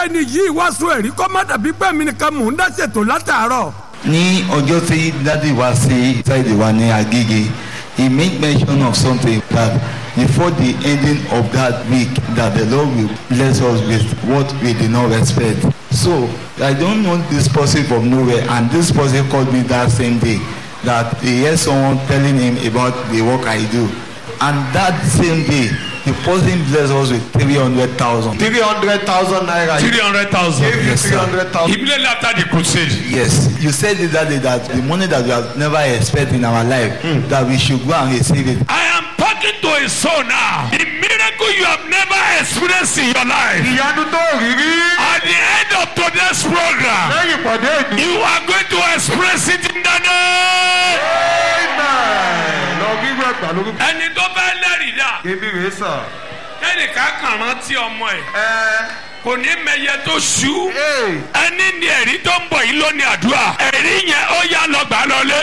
ẹni yìí wá sún ẹ̀rí kọ́ má dàbí pé mi nìkan mò ń dá ṣètò látàárọ̀. ní ọjọ́ tí dádì wá sí ṣáìdì wa ní agége he made mention of something that before the ending of that week that the lord will bless us with what we did not expect so i don't know this person from nowhere and this person called me that same day that he heard someone telling him about the work i do and that same day the person bless us with three hundred thousand. three hundred thousand naira. three hundred thousand. Give you Yes, sir. three hundred thousand. immediately after the crusade. Yes, you said it that day that the money that we have never expected in our life, that we should go and receive it. I am talking to a soul now. The miracle you have never experienced in your life. ìyanu tó rí rí. At the end of today's program, lẹ́yìn ìpàdé ìdí. you are going to express it in the name. amen. lọ rírú ẹgbà lórí. ẹni tó bá lẹ́rìí dà ebi rèé sàn. ẹnìkan kàn rántí ọmọ ẹ̀ ẹ kò ní mẹyẹ tó ṣú ẹ ẹni ní ẹ̀rí tó ń bọ̀ yìí lónìí àdúrà ẹ̀rí yẹn ó yá lọ gbà lọlé.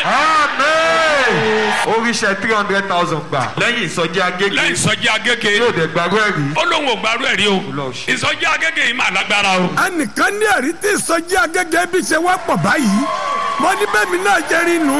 amen. oríṣẹ́ three hundred thousand gbà. lẹ́yìn ìsọjí agége. lẹ́yìn ìsọjí agége yóò dé gbàgbọ́ ẹ̀rí. ó lóun ò gbàrú ẹ̀rí o Lọ ṣe. ìsọjí agége yìí mà lágbára o. ẹnìkan ní ẹ̀rí tí ìsọjí agẹ́gẹ́ bí ṣe wá pọ̀ báyìí mo ní bẹ́ẹ̀ mi náà jẹ́ rí nù.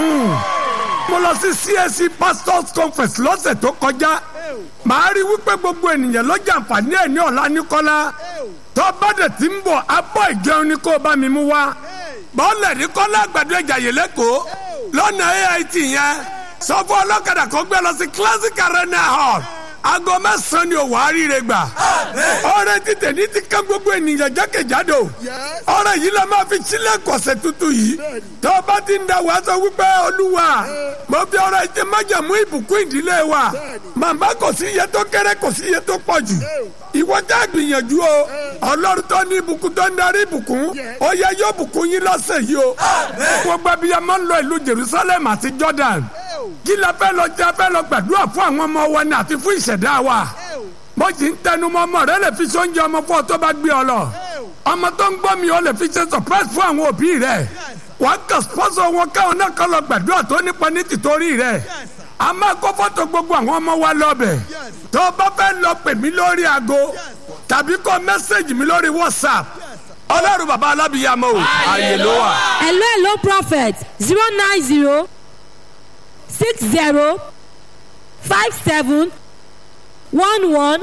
mo lọ sí CAC pastors conference lọ́sẹ̀ tó kọjá màá rí wípé gbogbo ènìyàn ló jàǹfààní ẹ̀ ní ọ̀la nìkọ́lá tó bá dẹ̀ ti ń bọ̀ abọ́ ìjẹun ni kó bá mi mú wá bọ́ọ̀lù ní kọ́lá àgbàdo ẹ̀jà yìí lẹ́kọ̀ọ́ lọ́nà AIT yẹn sọ fún ọlọ́kadà kó gbé lọ sí classic arena hall aago mẹ́sàn-án ni òwò àríire gbà ọrẹ títẹ̀ ní ti ká gbogbo ènìyàn jákèjádò ọrẹ yìí la máa fi sílẹ̀ kọ̀sẹ̀ tuntun yìí tó o bá ti ń da wàá sọ wípé olúwa mo fi ọrẹ jẹ májàmú ìbùkún ìdílé wa màmá kò sí iye tó kéré kò sí iye tó pọ̀ jù ìwọ já gbìyànjú o ọlọ́run tó ní ìbùkún tó ń darí ìbùkún ó yẹ yóò bùkún yín lọ́sẹ̀ yìí o gbogbo abiyamọ ń lọ ìlú Jerusalem àti Jordan kí la fẹ́ lọ jẹ́ fẹ́ lọ gbàdúrà fún àwọn ọmọ wa ní àti fún ìṣẹ̀dá wa mo sì ń tẹnumọ́ ọmọ rẹ lè fi sóúnjẹ ọmọ fún ọ tó bá gbé ọ lọ ọmọ tó ń gbọ́ mi ó lè fi ṣe surprise fún àwọn òbí rẹ wàá kà sponsor wọn káwọn náà kọ́ lọ gbàdúrà tó nípa ní tìtorí rẹ a máa kó fọ́tò gbogbo àwọn ọmọ wa lọ́bẹ̀ tó o bá fẹ́ lọ pè mí lórí aago tàbí kọ mẹ́sẹ̀gì mi lórí WhatsApp ọlọ́run bàbá alábìyàmọ́ o àyè ló wà. hello hello prophet zero nine zero six zero five seven one one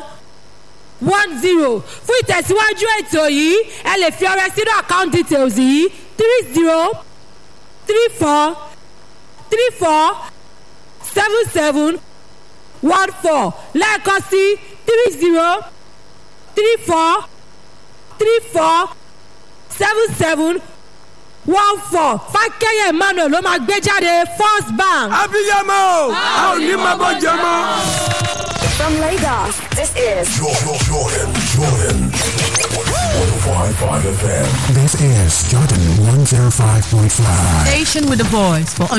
one zero fún ìtẹ̀síwájú ètò yìí ẹ lè fi ọrẹ sínú account details yìí three zero three four three four seven seven one four lẹ́ẹ̀kan sí three zero three four three four seven seven one four fákẹ́yẹ̀ emmanuel ló máa gbé jáde first bank. abiyamọ o a ò ní máa bọ́ jẹ mọ́. From Lagos, this is Jordan, Jordan, Jordan. 105.5 FM. This is Jordan 105.5. Station with a voice for